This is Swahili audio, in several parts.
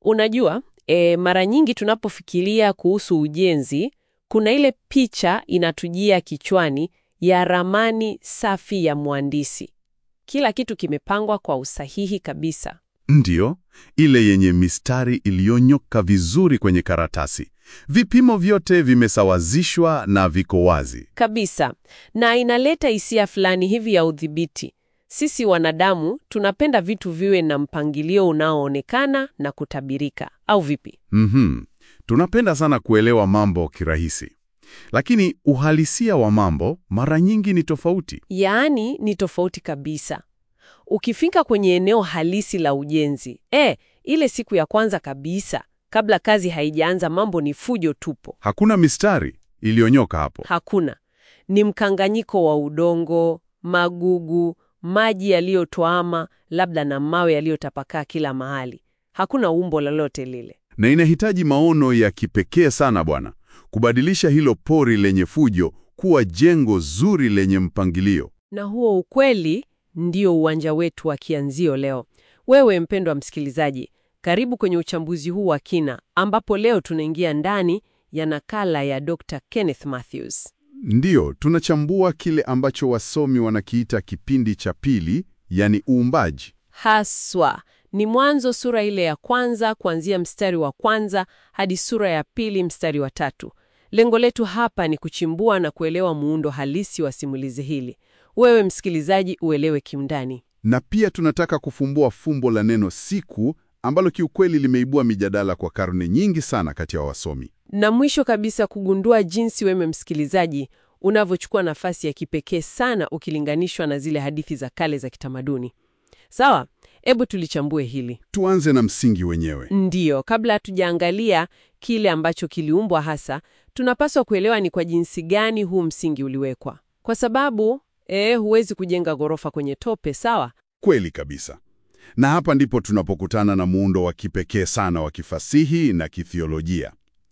Unajua, e, mara nyingi tunapofikiria kuhusu ujenzi, kuna ile picha inatujia kichwani ya ramani safi ya mhandisi. Kila kitu kimepangwa kwa usahihi kabisa. Ndiyo, ile yenye mistari iliyonyoka vizuri kwenye karatasi. Vipimo vyote vimesawazishwa na viko wazi. Kabisa. Na inaleta hisia fulani hivi ya udhibiti. Sisi wanadamu tunapenda vitu viwe na mpangilio unaoonekana na kutabirika, au vipi? Mhm. Tunapenda sana kuelewa mambo kirahisi. Lakini uhalisia wa mambo mara nyingi ni tofauti. Yaani ni tofauti kabisa. Ukifika kwenye eneo halisi la ujenzi, e, ile siku ya kwanza kabisa, kabla kazi haijaanza, mambo ni fujo tupo. Hakuna mistari iliyonyoka hapo. Hakuna. Ni mkanganyiko wa udongo, magugu, maji yaliyotuama, labda na mawe yaliyotapakaa kila mahali. Hakuna umbo lolote lile. Na inahitaji maono ya kipekee sana bwana, kubadilisha hilo pori lenye fujo kuwa jengo zuri lenye mpangilio. Na huo ukweli ndio uwanja wetu wa kianzio leo. Wewe mpendwa msikilizaji, karibu kwenye uchambuzi huu wa kina, ambapo leo tunaingia ndani ya nakala ya Dr. Kenneth Mathews. Ndiyo, tunachambua kile ambacho wasomi wanakiita kipindi cha pili, yani uumbaji. Haswa ni Mwanzo sura ile ya kwanza kuanzia mstari wa kwanza hadi sura ya pili mstari wa tatu. Lengo letu hapa ni kuchimbua na kuelewa muundo halisi wa simulizi hili. Wewe msikilizaji, uelewe kiundani. Na pia tunataka kufumbua fumbo la neno siku ambalo kiukweli limeibua mijadala kwa karne nyingi sana kati ya wasomi. Na mwisho kabisa kugundua jinsi wewe msikilizaji unavyochukua nafasi ya kipekee sana ukilinganishwa na zile hadithi za kale za kitamaduni. Sawa, hebu tulichambue hili. Tuanze na msingi wenyewe. Ndiyo, kabla hatujaangalia kile ambacho kiliumbwa hasa, tunapaswa kuelewa ni kwa jinsi gani huu msingi uliwekwa, kwa sababu eh, huwezi kujenga ghorofa kwenye tope, sawa? Kweli kabisa. Na hapa ndipo tunapokutana na muundo wa kipekee sana wa kifasihi na kithiolojia.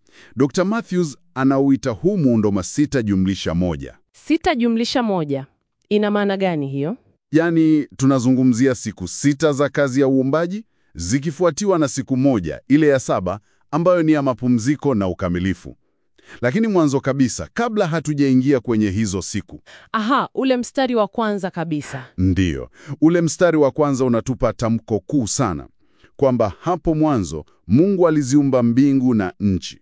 Dr. Mathews anauita huu muundo masita jumlisha moja. Sita jumlisha moja ina maana gani hiyo? Yaani tunazungumzia siku sita za kazi ya uumbaji zikifuatiwa na siku moja ile ya saba ambayo ni ya mapumziko na ukamilifu. Lakini mwanzo kabisa, kabla hatujaingia kwenye hizo siku, Aha, ule mstari wa kwanza kabisa. ndiyo ule mstari wa kwanza unatupa tamko kuu sana kwamba hapo mwanzo Mungu aliziumba mbingu na nchi.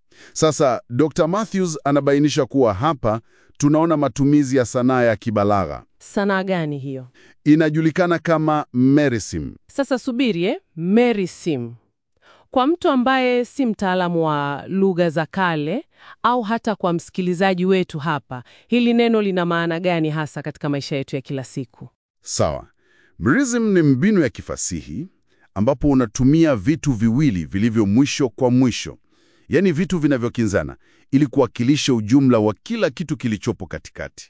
Sasa Dr. Mathews anabainisha kuwa hapa tunaona matumizi ya sanaa ya kibalagha Sanaa gani hiyo? inajulikana kama merism. Sasa subiri, eh? Mary Sim. Kwa mtu ambaye si mtaalamu wa lugha za kale au hata kwa msikilizaji wetu hapa, hili neno lina maana gani hasa katika maisha yetu ya kila siku? Sawa. Merism ni mbinu ya kifasihi ambapo unatumia vitu viwili vilivyo mwisho kwa mwisho, yaani vitu vinavyokinzana, ili kuwakilisha ujumla wa kila kitu kilichopo katikati.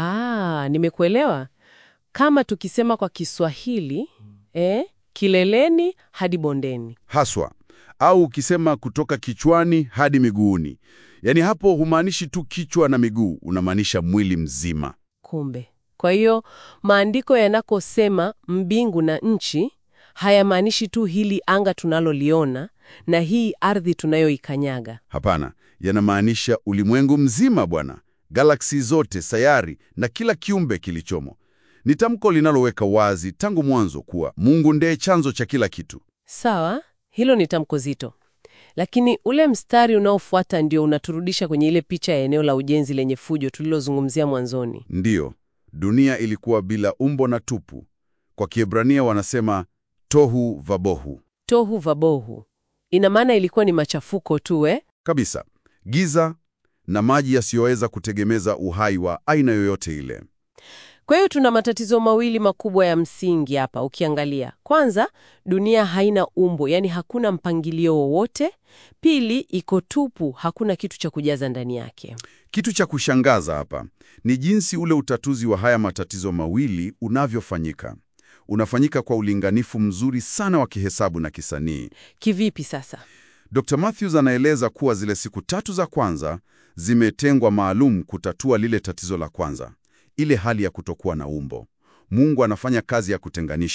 Ah, nimekuelewa. Kama tukisema kwa Kiswahili, eh, kileleni hadi bondeni. Haswa au ukisema kutoka kichwani hadi miguuni, yaani hapo humaanishi tu kichwa na miguu, unamaanisha mwili mzima. Kumbe. Kwa hiyo maandiko yanakosema mbingu na nchi hayamaanishi tu hili anga tunaloliona na hii ardhi tunayoikanyaga. Hapana, yanamaanisha ulimwengu mzima bwana, galaksi zote, sayari na kila kiumbe kilichomo. Ni tamko linaloweka wazi tangu mwanzo kuwa Mungu ndiye chanzo cha kila kitu. Sawa, hilo ni tamko zito, lakini ule mstari unaofuata ndio unaturudisha kwenye ile picha ya eneo la ujenzi lenye fujo tulilozungumzia mwanzoni. Ndiyo, dunia ilikuwa bila umbo na tupu. Kwa Kiebrania wanasema tohu vabohu. Tohu vabohu ina maana ilikuwa ni machafuko tu eh? Kabisa, giza na maji yasiyoweza kutegemeza uhai wa aina yoyote ile. Kwa hiyo tuna matatizo mawili makubwa ya msingi hapa ukiangalia. Kwanza, dunia haina umbo, yaani hakuna mpangilio wowote. Pili, iko tupu, hakuna kitu cha kujaza ndani yake. Kitu cha kushangaza hapa ni jinsi ule utatuzi wa haya matatizo mawili unavyofanyika. Unafanyika kwa ulinganifu mzuri sana wa kihesabu na kisanii. Kivipi sasa? Dr. Mathews anaeleza kuwa zile siku tatu za kwanza zimetengwa maalum kutatua lile tatizo la kwanza, ile hali ya kutokuwa na umbo. Mungu anafanya kazi ya kutenganisha.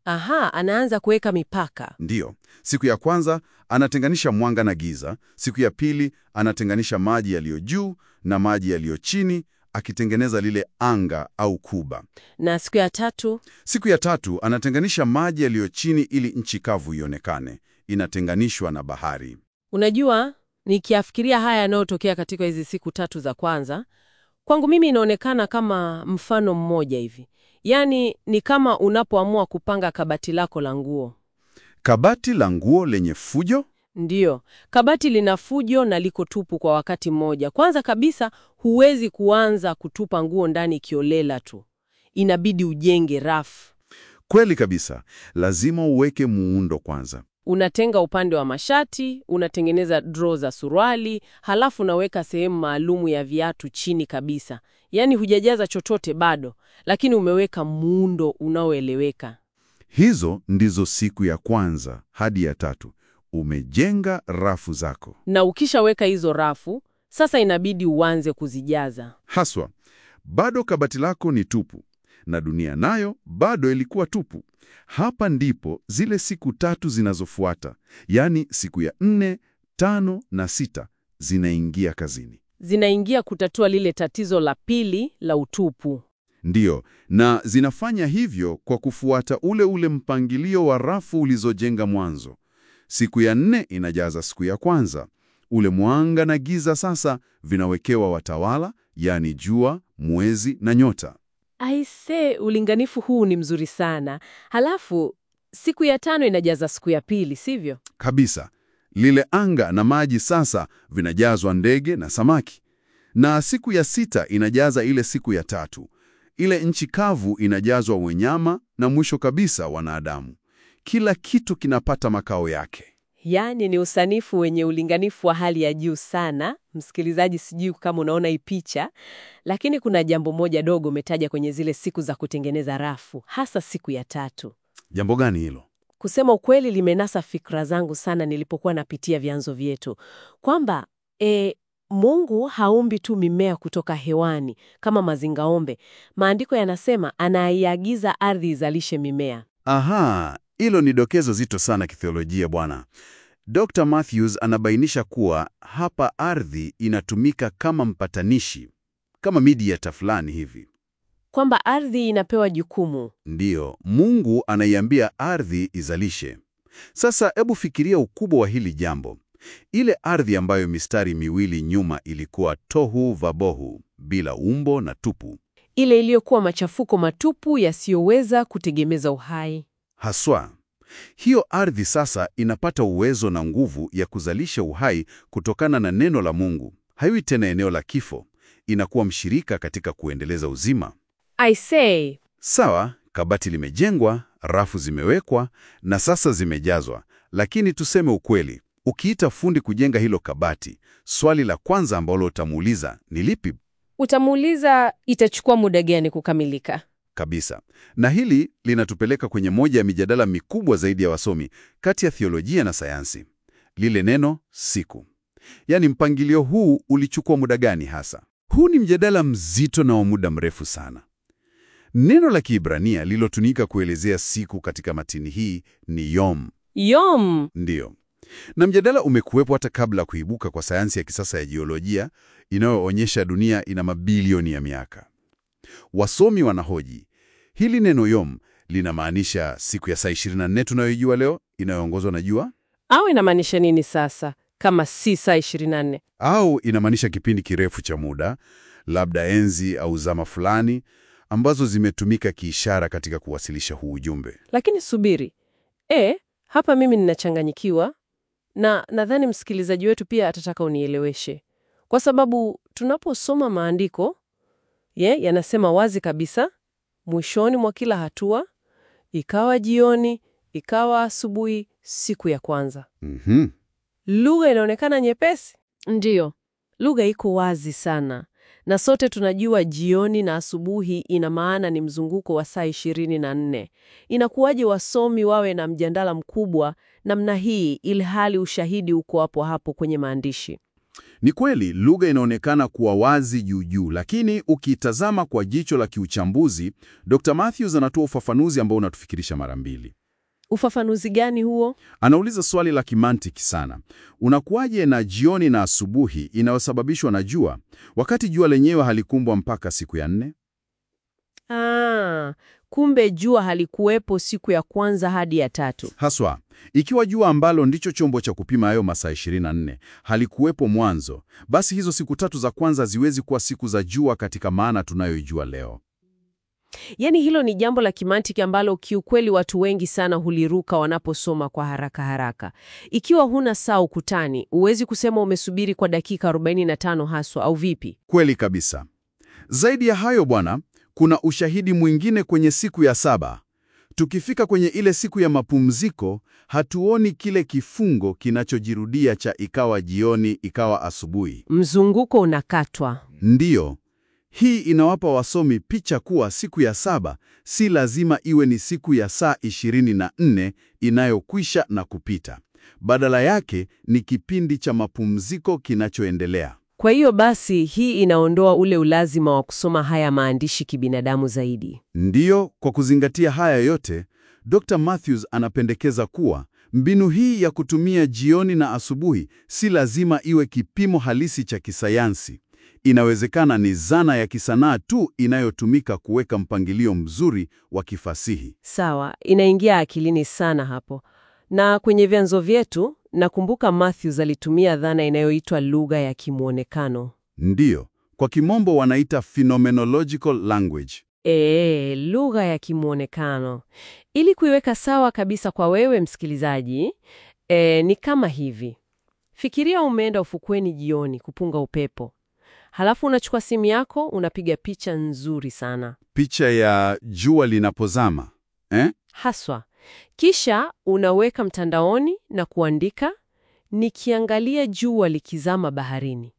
Aha, anaanza kuweka mipaka. Ndiyo, siku ya kwanza anatenganisha mwanga na giza. Siku ya pili anatenganisha maji yaliyo juu na maji yaliyo chini, akitengeneza lile anga au kuba. Na siku ya tatu, Siku ya tatu anatenganisha maji yaliyo chini ili nchi kavu ionekane, inatenganishwa na bahari. unajua, nikiafikiria haya yanayotokea katika hizi siku tatu za kwanza, kwangu mimi inaonekana kama mfano mmoja hivi. Yaani ni kama unapoamua kupanga kabati lako la nguo. Kabati la nguo lenye fujo? Ndiyo, kabati lina fujo na liko tupu kwa wakati mmoja. Kwanza kabisa, huwezi kuanza kutupa nguo ndani kiolela tu, inabidi ujenge rafu. Kweli kabisa, lazima uweke muundo kwanza. Unatenga upande wa mashati, unatengeneza draw za suruali, halafu unaweka sehemu maalumu ya viatu chini kabisa. Yaani hujajaza chochote bado, lakini umeweka muundo unaoeleweka. Hizo ndizo siku ya kwanza hadi ya tatu. Umejenga rafu zako. Na ukishaweka hizo rafu, sasa inabidi uanze kuzijaza. Haswa, bado kabati lako ni tupu na dunia nayo bado ilikuwa tupu. Hapa ndipo zile siku tatu zinazofuata, yaani siku ya nne, tano na sita zinaingia kazini. Zinaingia kutatua lile tatizo la pili la utupu. Ndiyo, na zinafanya hivyo kwa kufuata ule ule mpangilio wa rafu ulizojenga mwanzo. Siku ya nne inajaza siku ya kwanza. Ule mwanga na giza sasa vinawekewa watawala, yaani jua, mwezi na nyota. Aise, ulinganifu huu ni mzuri sana. Halafu siku ya tano inajaza siku ya pili, sivyo? Kabisa. Lile anga na maji sasa vinajazwa ndege na samaki. Na siku ya sita inajaza ile siku ya tatu. Ile nchi kavu inajazwa wanyama na mwisho kabisa wanadamu. Kila kitu kinapata makao yake. Yaani ni usanifu wenye ulinganifu wa hali ya juu sana. Msikilizaji, sijui kama unaona hii picha, lakini kuna jambo moja dogo umetaja kwenye zile siku za kutengeneza rafu, hasa siku ya tatu. Jambo gani hilo? Kusema ukweli, limenasa fikra zangu sana nilipokuwa napitia vyanzo vyetu kwamba e, Mungu haumbi tu mimea kutoka hewani kama mazingaombe. Maandiko yanasema anaiagiza ardhi izalishe mimea. Aha, hilo ni dokezo zito sana kitheolojia bwana. Dr. Matthews anabainisha kuwa hapa ardhi inatumika kama mpatanishi, kama mediator fulani hivi. Kwamba ardhi inapewa jukumu. Ndiyo, Mungu anaiambia ardhi izalishe. Sasa hebu fikiria ukubwa wa hili jambo. Ile ardhi ambayo mistari miwili nyuma ilikuwa tohu vabohu, bila umbo na tupu. Ile iliyokuwa machafuko matupu yasiyoweza kutegemeza uhai. Haswa, hiyo ardhi sasa inapata uwezo na nguvu ya kuzalisha uhai kutokana na neno la Mungu. Haiwi tena eneo la kifo, inakuwa mshirika katika kuendeleza uzima. I say, Sawa, kabati limejengwa, rafu zimewekwa na sasa zimejazwa. Lakini tuseme ukweli, ukiita fundi kujenga hilo kabati, swali la kwanza ambalo utamuuliza ni lipi? utamuuliza itachukua muda gani kukamilika? Kabisa. Na hili linatupeleka kwenye moja ya mijadala mikubwa zaidi ya wasomi kati ya theolojia na sayansi, lile neno siku. Yaani, mpangilio huu ulichukua muda gani hasa? Huu ni mjadala mzito na wa muda mrefu sana. Neno la Kiebrania lilotumika kuelezea siku katika matini hii ni yom. Yom. Ndiyo. Na mjadala umekuwepo hata kabla ya kuibuka kwa sayansi ya kisasa ya jiolojia inayoonyesha dunia ina mabilioni ya miaka. Wasomi wanahoji, hili neno yom linamaanisha siku ya saa 24 tunayoijua leo inayoongozwa na jua, Au inamaanisha nini sasa kama si saa 24? au inamaanisha kipindi kirefu cha muda, labda enzi au zama fulani ambazo zimetumika kiishara katika kuwasilisha huu ujumbe. Lakini subiri. E, hapa mimi ninachanganyikiwa na nadhani msikilizaji wetu pia atataka unieleweshe. Kwa sababu tunaposoma maandiko, ye, yanasema wazi kabisa mwishoni mwa kila hatua, ikawa jioni, ikawa asubuhi, siku ya kwanza. Mhm. Lugha inaonekana nyepesi. Ndiyo, lugha iko wazi sana, na sote tunajua jioni na asubuhi ina maana ni mzunguko wa saa ishirini na nne. Inakuwaje wasomi wawe na mjadala mkubwa namna hii, ili hali ushahidi uko hapo hapo kwenye maandishi? Ni kweli lugha inaonekana kuwa wazi juu juu, lakini ukitazama kwa jicho la kiuchambuzi, Dr. Matthews anatoa ufafanuzi ambao unatufikirisha mara mbili. Ufafanuzi gani huo? Anauliza swali la kimantiki sana. Unakuwaje na jioni na asubuhi inayosababishwa na jua, wakati jua lenyewe halikumbwa mpaka siku ya nne? Ah, kumbe jua halikuwepo siku ya kwanza hadi ya tatu. Haswa, ikiwa jua ambalo ndicho chombo cha kupima hayo masaa 24 halikuwepo mwanzo, basi hizo siku tatu za kwanza ziwezi kuwa siku za jua katika maana tunayoijua leo. Yaani hilo ni jambo la kimantiki ambalo kiukweli watu wengi sana huliruka wanaposoma kwa haraka haraka. Ikiwa huna saa ukutani, huwezi kusema umesubiri kwa dakika 45 haswa au vipi? Kweli kabisa. Zaidi ya hayo bwana, kuna ushahidi mwingine kwenye siku ya saba. Tukifika kwenye ile siku ya mapumziko, hatuoni kile kifungo kinachojirudia cha ikawa jioni, ikawa asubuhi. Mzunguko unakatwa. Ndiyo, hii inawapa wasomi picha kuwa siku ya saba si lazima iwe ni siku ya saa 24 inayokwisha na kupita. Badala yake ni kipindi cha mapumziko kinachoendelea. Kwa hiyo basi hii inaondoa ule ulazima wa kusoma haya maandishi kibinadamu zaidi. Ndiyo, kwa kuzingatia haya yote, Dr. Matthews anapendekeza kuwa mbinu hii ya kutumia jioni na asubuhi si lazima iwe kipimo halisi cha kisayansi. Inawezekana ni zana ya kisanaa tu inayotumika kuweka mpangilio mzuri wa kifasihi. Sawa, inaingia akilini sana hapo. Na kwenye vyanzo vyetu, nakumbuka Matthews alitumia dhana inayoitwa lugha ya kimwonekano. Ndiyo, kwa kimombo wanaita phenomenological language. Ee, lugha ya kimwonekano. Ili kuiweka sawa kabisa kwa wewe msikilizaji, ee, ni kama hivi. Fikiria umeenda ufukweni jioni kupunga upepo. Halafu unachukua simu yako, unapiga picha nzuri sana. Picha ya jua linapozama eh? Haswa. Kisha unaweka mtandaoni na kuandika nikiangalia jua likizama baharini.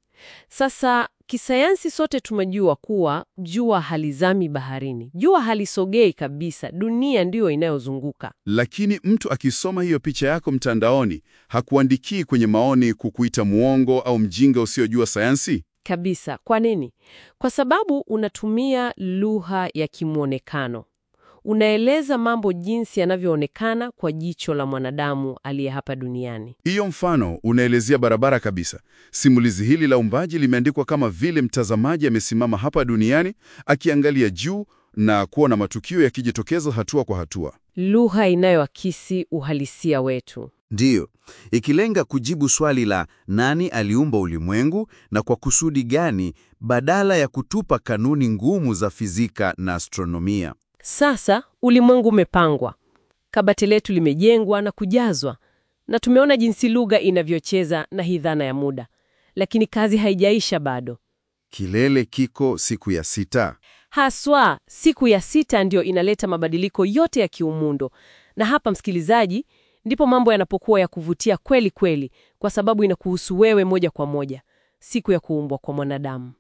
Sasa kisayansi sote tumejua kuwa jua halizami baharini. Jua halisogei kabisa, dunia ndiyo inayozunguka. Lakini mtu akisoma hiyo picha yako mtandaoni hakuandikii kwenye maoni kukuita muongo au mjinga usiojua sayansi? Kabisa. Kwa nini? Kwa sababu unatumia lugha ya kimwonekano. Unaeleza mambo jinsi yanavyoonekana kwa jicho la mwanadamu aliye hapa duniani. Hiyo mfano unaelezea barabara kabisa. Simulizi hili la uumbaji limeandikwa kama vile mtazamaji amesimama hapa duniani akiangalia juu na kuona matukio yakijitokeza hatua kwa hatua. Lugha inayoakisi uhalisia wetu. Ndiyo, ikilenga kujibu swali la nani aliumba ulimwengu na kwa kusudi gani, badala ya kutupa kanuni ngumu za fizika na astronomia. Sasa ulimwengu umepangwa, kabati letu limejengwa na kujazwa, na tumeona jinsi lugha inavyocheza na hii dhana ya muda, lakini kazi haijaisha bado. Kilele kiko siku ya sita. Haswa siku ya sita ndio inaleta mabadiliko yote ya kiumundo, na hapa, msikilizaji, ndipo mambo yanapokuwa ya kuvutia kweli kweli, kwa sababu inakuhusu wewe moja kwa moja, siku ya kuumbwa kwa mwanadamu.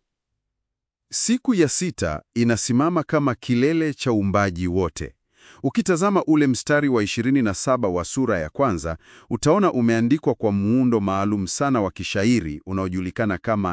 Siku ya sita inasimama kama kilele cha uumbaji wote. Ukitazama ule mstari wa 27 wa sura ya kwanza, utaona umeandikwa kwa muundo maalum sana wa kishairi unaojulikana kama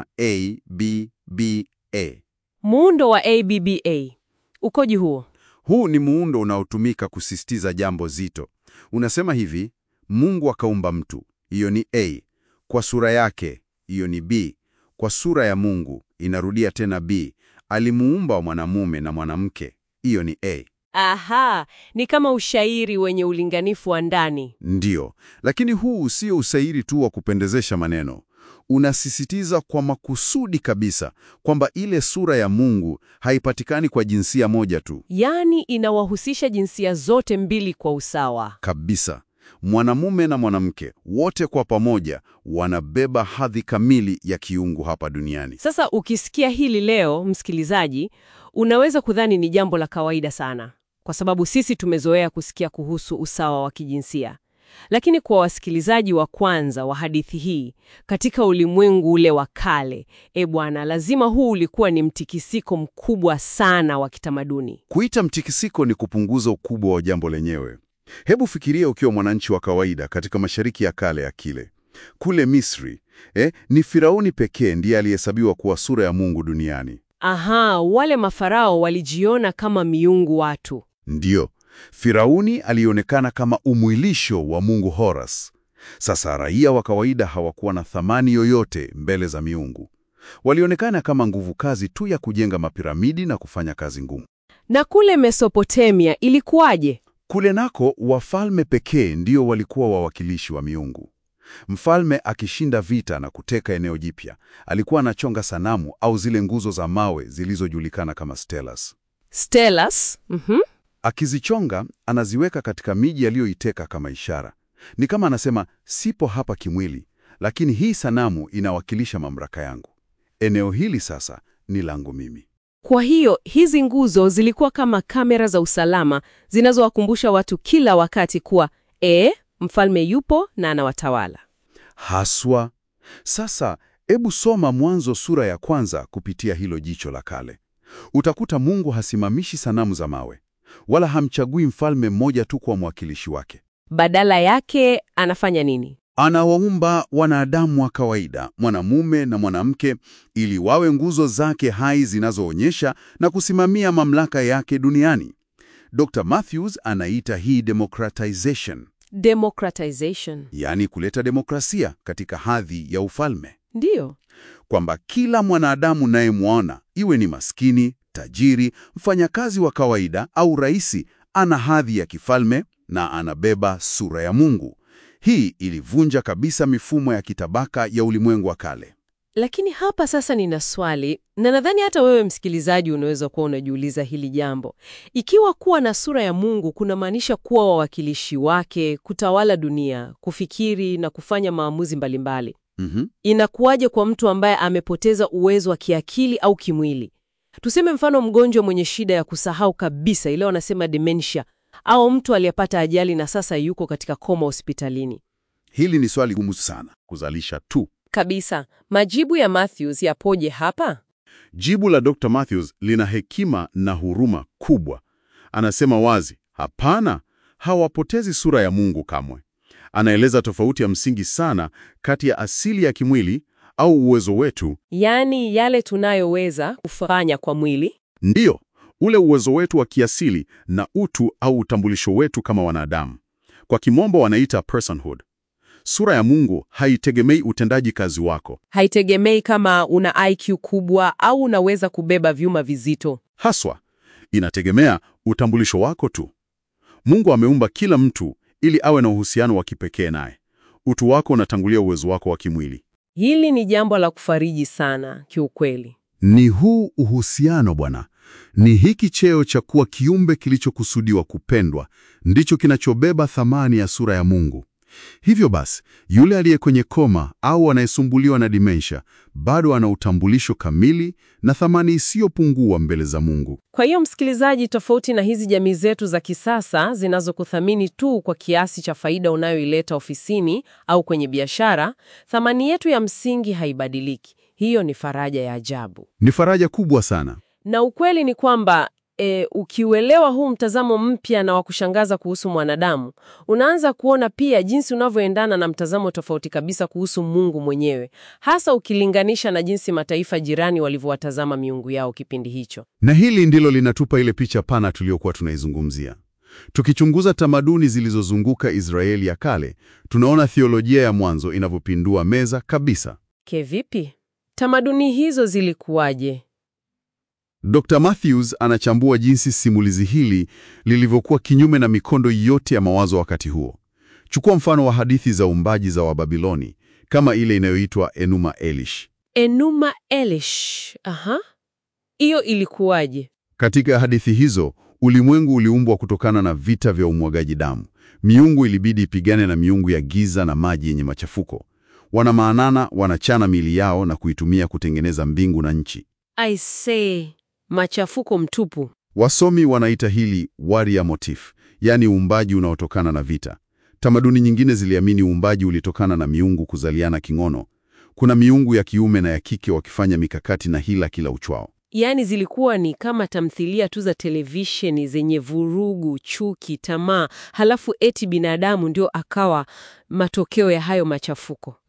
ABBA. Muundo wa ABBA ukoji huo? Huu ni muundo unaotumika kusisitiza jambo zito. Unasema hivi: Mungu akaumba mtu, hiyo ni A. Kwa sura yake, hiyo ni B. Kwa sura ya Mungu, inarudia tena B. Alimuumba wa mwanamume na mwanamke, hiyo ni A. Aha, ni kama ushairi wenye ulinganifu wa ndani. Ndiyo, lakini huu sio usairi tu wa kupendezesha maneno. Unasisitiza kwa makusudi kabisa kwamba ile sura ya Mungu haipatikani kwa jinsia moja tu. Yaani inawahusisha jinsia zote mbili kwa usawa. Kabisa. Mwanamume na mwanamke wote kwa pamoja wanabeba hadhi kamili ya kiungu hapa duniani. Sasa ukisikia hili leo, msikilizaji, unaweza kudhani ni jambo la kawaida sana, kwa sababu sisi tumezoea kusikia kuhusu usawa wa kijinsia. Lakini kwa wasikilizaji wa kwanza wa hadithi hii katika ulimwengu ule wa kale, e bwana, lazima huu ulikuwa ni mtikisiko mkubwa sana wa kitamaduni. Kuita mtikisiko ni kupunguza ukubwa wa jambo lenyewe. Hebu fikiria ukiwa mwananchi wa kawaida katika Mashariki ya Kale ya kile. Kule Misri, Eh, ni Firauni pekee ndiye alihesabiwa kuwa sura ya Mungu duniani. Aha, wale mafarao walijiona kama miungu watu. Ndiyo, Firauni alionekana kama umwilisho wa Mungu Horus. Sasa raia wa kawaida hawakuwa na thamani yoyote mbele za miungu. Walionekana kama nguvu kazi tu ya kujenga mapiramidi na kufanya kazi ngumu. Na kule Mesopotamia ilikuwaje? Kule nako wafalme pekee ndio walikuwa wawakilishi wa miungu. Mfalme akishinda vita na kuteka eneo jipya, alikuwa anachonga sanamu au zile nguzo za mawe zilizojulikana kama stelas. Stelas. Mhm. Akizichonga, anaziweka katika miji aliyoiteka kama ishara. Ni kama anasema, sipo hapa kimwili, lakini hii sanamu inawakilisha mamlaka yangu. Eneo hili sasa ni langu mimi. Kwa hiyo hizi nguzo zilikuwa kama kamera za usalama zinazowakumbusha watu kila wakati kuwa e, mfalme yupo na anawatawala. Haswa. Sasa hebu soma Mwanzo sura ya kwanza kupitia hilo jicho la kale. Utakuta Mungu hasimamishi sanamu za mawe, wala hamchagui mfalme mmoja tu kwa mwakilishi wake. Badala yake anafanya nini? Anawaumba wanadamu wa kawaida, mwanamume na mwanamke, ili wawe nguzo zake hai zinazoonyesha na kusimamia mamlaka yake duniani. Dr. Matthews anaita hii democratization, Democratization. yaani kuleta demokrasia katika hadhi ya ufalme, Ndiyo. kwamba kila mwanadamu nayemwona, iwe ni maskini, tajiri, mfanyakazi wa kawaida au raisi, ana hadhi ya kifalme na anabeba sura ya Mungu. Hii ilivunja kabisa mifumo ya kitabaka ya ulimwengu wa kale. Lakini hapa sasa nina swali, na nadhani hata wewe msikilizaji unaweza kuwa unajiuliza hili jambo. Ikiwa kuwa na sura ya Mungu kunamaanisha kuwa wawakilishi wake, kutawala dunia, kufikiri na kufanya maamuzi mbalimbali, Mhm. inakuwaje kwa mtu ambaye amepoteza uwezo wa kiakili au kimwili? Tuseme mfano mgonjwa mwenye shida ya kusahau kabisa, ile wanasema dementia, au mtu aliyepata ajali na sasa yuko katika koma hospitalini. Hili ni swali gumu sana kuzalisha tu. Kabisa. Majibu ya Matthews yapoje hapa? Jibu la Dr. Matthews lina hekima na huruma kubwa. Anasema wazi, hapana, hawapotezi sura ya Mungu kamwe. Anaeleza tofauti ya msingi sana kati ya asili ya kimwili au uwezo wetu, Yaani yale tunayoweza kufanya kwa mwili ndiyo ule uwezo wetu wa kiasili na utu au utambulisho wetu kama wanadamu. Kwa kimombo wanaita personhood. Sura ya Mungu haitegemei utendaji kazi wako. haitegemei kama una IQ kubwa au unaweza kubeba vyuma vizito. Haswa, inategemea utambulisho wako tu. Mungu ameumba kila mtu ili awe na uhusiano wa kipekee naye. Utu wako unatangulia uwezo wako wa kimwili. Hili ni jambo la kufariji sana kiukweli. Ni huu uhusiano bwana, ni hiki cheo cha kuwa kiumbe kilichokusudiwa kupendwa, ndicho kinachobeba thamani ya sura ya Mungu. Hivyo basi, yule aliye kwenye koma au anayesumbuliwa na dementia bado ana utambulisho kamili na thamani isiyopungua mbele za Mungu. Kwa hiyo msikilizaji, tofauti na hizi jamii zetu za kisasa zinazokuthamini tu kwa kiasi cha faida unayoileta ofisini au kwenye biashara, thamani yetu ya msingi haibadiliki. Hiyo ni faraja ya ajabu. Ni faraja kubwa sana. Na ukweli ni kwamba e, ukiuelewa huu mtazamo mpya na wa kushangaza kuhusu mwanadamu, unaanza kuona pia jinsi unavyoendana na mtazamo tofauti kabisa kuhusu Mungu mwenyewe, hasa ukilinganisha na jinsi mataifa jirani walivyowatazama miungu yao kipindi hicho. Na hili ndilo linatupa ile picha pana tuliyokuwa tunaizungumzia. Tukichunguza tamaduni zilizozunguka Israeli ya kale, tunaona theolojia ya mwanzo inavyopindua meza kabisa. Kevipi? Tamaduni hizo zilikuwaje? Dr. Matthews anachambua jinsi simulizi hili lilivyokuwa kinyume na mikondo yote ya mawazo wakati huo. Chukua mfano wa hadithi za uumbaji za Wababiloni kama ile inayoitwa Enuma Elish. Enuma Elish. Aha. Hiyo ilikuwaje? Katika hadithi hizo, ulimwengu uliumbwa kutokana na vita vya umwagaji damu. Miungu ilibidi ipigane na miungu ya giza na maji yenye machafuko. Wanamaanana, wanachana miili yao na kuitumia kutengeneza mbingu na nchi. I say, machafuko mtupu. Wasomi wanaita hili warrior motif, yaani uumbaji unaotokana na vita. Tamaduni nyingine ziliamini uumbaji ulitokana na miungu kuzaliana kingono. Kuna miungu ya kiume na ya kike wakifanya mikakati na hila kila uchwao. Yaani zilikuwa ni kama tamthilia tu za televisheni zenye vurugu, chuki, tamaa, halafu eti binadamu ndio akawa matokeo ya hayo machafuko.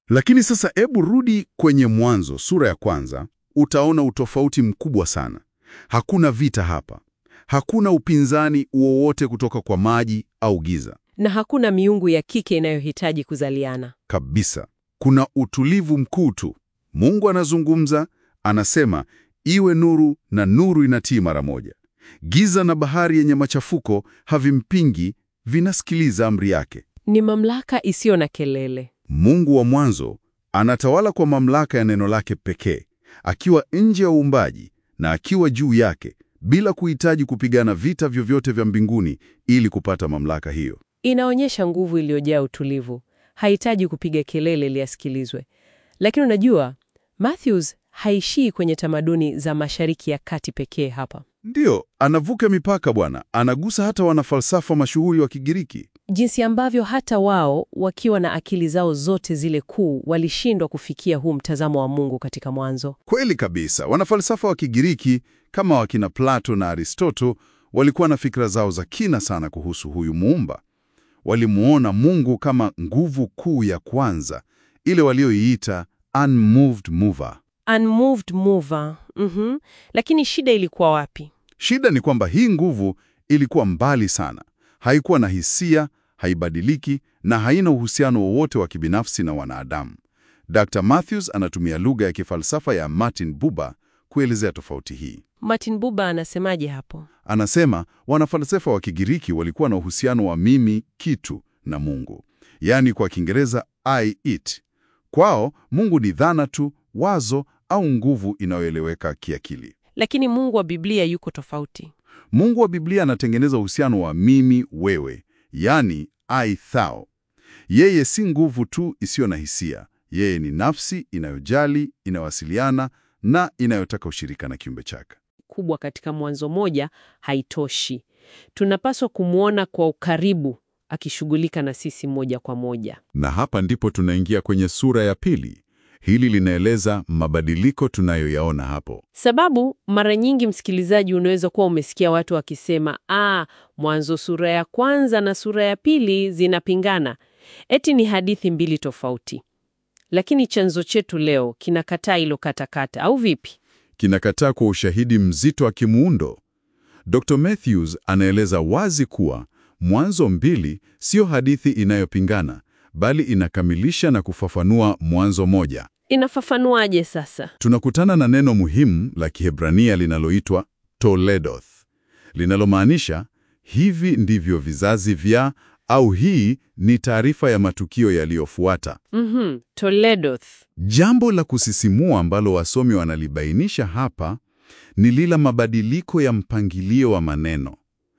Lakini sasa hebu rudi kwenye Mwanzo sura ya kwanza, utaona utofauti mkubwa sana. Hakuna vita hapa, hakuna upinzani wowote kutoka kwa maji au giza Na hakuna miungu ya kike inayohitaji kuzaliana. kabisa. Kuna utulivu mkuu tu. Mungu anazungumza, anasema iwe nuru, na nuru inatii mara moja. Giza na bahari yenye machafuko havimpingi, vinasikiliza amri yake. Ni mamlaka isiyo na kelele. Mungu wa mwanzo anatawala kwa mamlaka ya neno lake pekee, akiwa nje ya uumbaji na akiwa juu yake, bila kuhitaji kupigana vita vyovyote vya mbinguni ili kupata mamlaka hiyo. Inaonyesha nguvu iliyojaa utulivu. Hahitaji kupiga kelele ili asikilizwe. Lakini unajua, Matthews haishii kwenye tamaduni za Mashariki ya Kati pekee hapa. Ndiyo, anavuka mipaka bwana, anagusa hata wanafalsafa mashuhuri wa Kigiriki. Jinsi ambavyo hata wao wakiwa na akili zao zote zile kuu walishindwa kufikia huu mtazamo wa Mungu katika mwanzo. Kweli kabisa, wanafalsafa wa Kigiriki kama wakina Plato na Aristoto walikuwa na fikra zao za kina sana kuhusu huyu muumba. Walimuona Mungu kama nguvu kuu ya kwanza, ile walioiita unmoved mover. Unmoved mover. Mhm. Lakini shida ilikuwa wapi? Shida ni kwamba hii nguvu ilikuwa mbali sana, haikuwa na hisia, haibadiliki na haina uhusiano wowote wa kibinafsi na wanadamu. Dr. Matthews anatumia lugha ya kifalsafa ya Martin Buber kuelezea tofauti hii. Martin Buber anasemaje hapo? Anasema wanafalsafa wa Kigiriki walikuwa na uhusiano wa mimi kitu na Mungu, yaani kwa Kiingereza I it. Kwao Mungu ni dhana tu, wazo au nguvu inayoeleweka kiakili. Lakini Mungu wa Biblia yuko tofauti. Mungu wa Biblia anatengeneza uhusiano wa mimi wewe, yaani I thou. Yeye si nguvu tu isiyo na hisia. Yeye ni nafsi inayojali, inawasiliana na inayotaka ushirika na kiumbe chake. kubwa katika Mwanzo moja haitoshi. Tunapaswa kumwona kwa ukaribu akishughulika na sisi moja kwa moja. Na hapa ndipo tunaingia kwenye sura ya pili. Hili linaeleza mabadiliko tunayoyaona hapo. Sababu mara nyingi, msikilizaji, unaweza kuwa umesikia watu wakisema, ah, Mwanzo sura ya kwanza na sura ya pili zinapingana, eti ni hadithi mbili tofauti. Lakini chanzo chetu leo kinakataa hilo katakata, au vipi? Kinakataa kwa ushahidi mzito wa kimuundo. Dr. Matthews anaeleza wazi kuwa Mwanzo mbili sio hadithi inayopingana, bali inakamilisha na kufafanua Mwanzo moja. Inafafanuaje sasa? Tunakutana na neno muhimu la Kiebrania linaloitwa toledoth, linalomaanisha hivi ndivyo vizazi vya, au hii ni taarifa ya matukio yaliyofuata. Mhm, Toledoth. Jambo la kusisimua ambalo wasomi wanalibainisha hapa ni lila mabadiliko ya mpangilio wa maneno.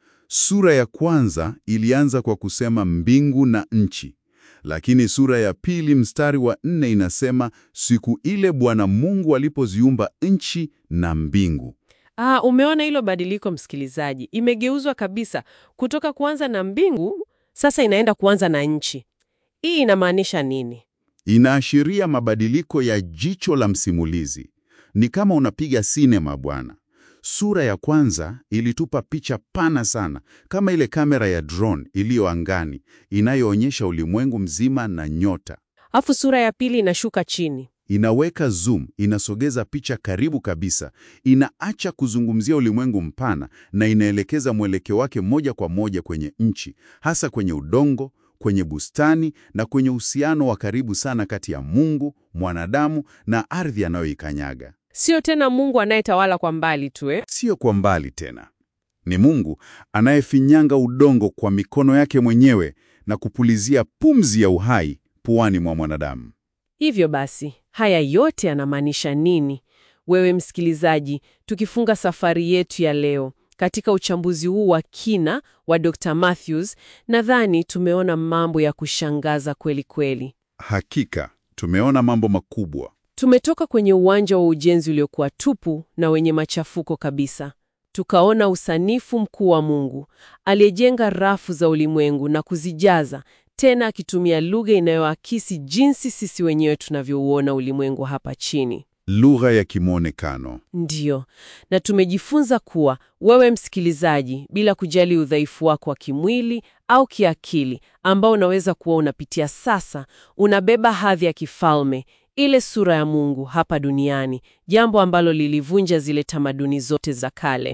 Sura ya kwanza ilianza kwa kusema mbingu na nchi, lakini sura ya pili mstari wa nne inasema siku ile Bwana Mungu alipoziumba nchi na mbingu. Ah, umeona hilo badiliko msikilizaji, imegeuzwa kabisa kutoka kuanza na mbingu, sasa inaenda kuanza na nchi. Hii inamaanisha nini? Inaashiria mabadiliko ya jicho la msimulizi. Ni kama unapiga sinema bwana. Sura ya kwanza ilitupa picha pana sana, kama ile kamera ya drone iliyo angani inayoonyesha ulimwengu mzima na nyota. Afu sura ya pili inashuka chini. Inaweka zoom, inasogeza picha karibu kabisa, inaacha kuzungumzia ulimwengu mpana na inaelekeza mwelekeo wake moja kwa moja kwenye nchi, hasa kwenye udongo, kwenye bustani na kwenye uhusiano wa karibu sana kati ya Mungu, mwanadamu na ardhi anayoikanyaga. Sio tena Mungu anayetawala kwa mbali tu eh? Sio kwa mbali tena. Ni Mungu anayefinyanga udongo kwa mikono yake mwenyewe na kupulizia pumzi ya uhai puani mwa mwanadamu. Hivyo basi, haya yote yanamaanisha nini? Wewe msikilizaji, tukifunga safari yetu ya leo katika uchambuzi huu wa kina wa Dr. Matthews, nadhani tumeona mambo ya kushangaza kweli kweli. Hakika tumeona mambo makubwa. Tumetoka kwenye uwanja wa ujenzi uliokuwa tupu na wenye machafuko kabisa. Tukaona usanifu mkuu wa Mungu aliyejenga rafu za ulimwengu na kuzijaza, tena akitumia lugha inayoakisi jinsi sisi wenyewe tunavyouona ulimwengu hapa chini. lugha ya kimwonekano. Ndiyo, na tumejifunza kuwa wewe msikilizaji, bila kujali udhaifu wako wa kimwili au kiakili ambao unaweza kuwa unapitia sasa, unabeba hadhi ya kifalme, ile sura ya Mungu hapa duniani, jambo ambalo lilivunja zile tamaduni zote za kale.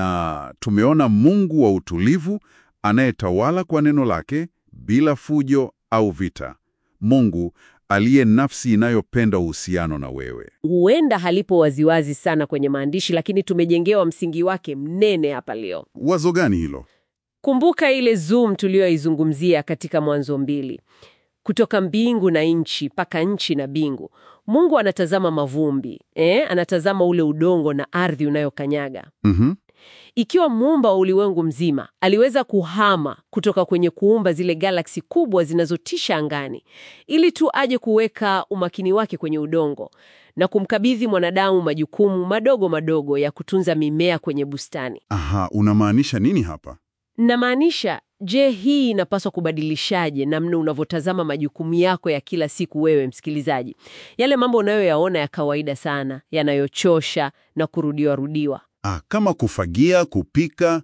Na tumeona Mungu wa utulivu anayetawala kwa neno lake bila fujo au vita. Mungu aliye nafsi inayopenda uhusiano na wewe. Huenda halipo waziwazi sana kwenye maandishi, lakini tumejengewa msingi wake mnene hapa leo. Wazo gani hilo? Kumbuka ile zoom tuliyoizungumzia katika Mwanzo mbili, kutoka mbingu na nchi mpaka nchi na bingu. Mungu anatazama mavumbi eh, anatazama ule udongo na ardhi unayokanyaga. Mhm. Ikiwa muumba wa ulimwengu mzima aliweza kuhama kutoka kwenye kuumba zile galaksi kubwa zinazotisha angani, ili tu aje kuweka umakini wake kwenye udongo na kumkabidhi mwanadamu majukumu madogo madogo ya kutunza mimea kwenye bustani. Aha, unamaanisha nini hapa? Namaanisha, je, hii inapaswa kubadilishaje namna unavyotazama majukumu yako ya kila siku, wewe msikilizaji? Yale mambo unayoyaona ya kawaida sana, yanayochosha na kurudiwa rudiwa. Ah, kama kufagia, kupika.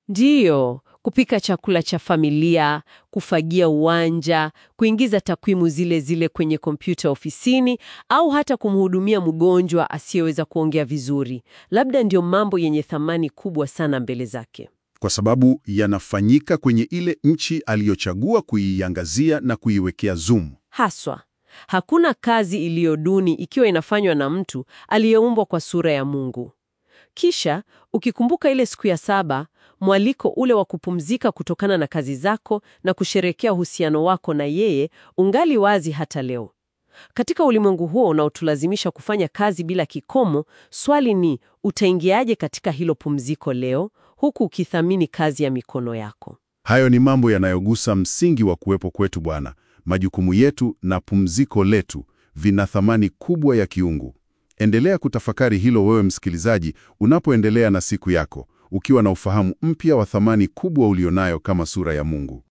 Ndiyo, kupika chakula cha familia, kufagia uwanja, kuingiza takwimu zile zile kwenye kompyuta ofisini, au hata kumhudumia mgonjwa asiyeweza kuongea vizuri. Labda ndio mambo yenye thamani kubwa sana mbele zake. Kwa sababu yanafanyika kwenye ile nchi aliyochagua kuiangazia na kuiwekea zoom. Haswa, hakuna kazi iliyo duni ikiwa inafanywa na mtu aliyeumbwa kwa sura ya Mungu. Kisha ukikumbuka ile siku ya saba, mwaliko ule wa kupumzika kutokana na kazi zako na kusherekea uhusiano wako na yeye ungali wazi hata leo. Katika ulimwengu huo unaotulazimisha kufanya kazi bila kikomo, swali ni utaingiaje katika hilo pumziko leo, huku ukithamini kazi ya mikono yako? Hayo ni mambo yanayogusa msingi wa kuwepo kwetu Bwana. Majukumu yetu na pumziko letu vina thamani kubwa ya kiungu. Endelea kutafakari hilo wewe msikilizaji, unapoendelea na siku yako, ukiwa na ufahamu mpya wa thamani kubwa ulionayo kama sura ya Mungu.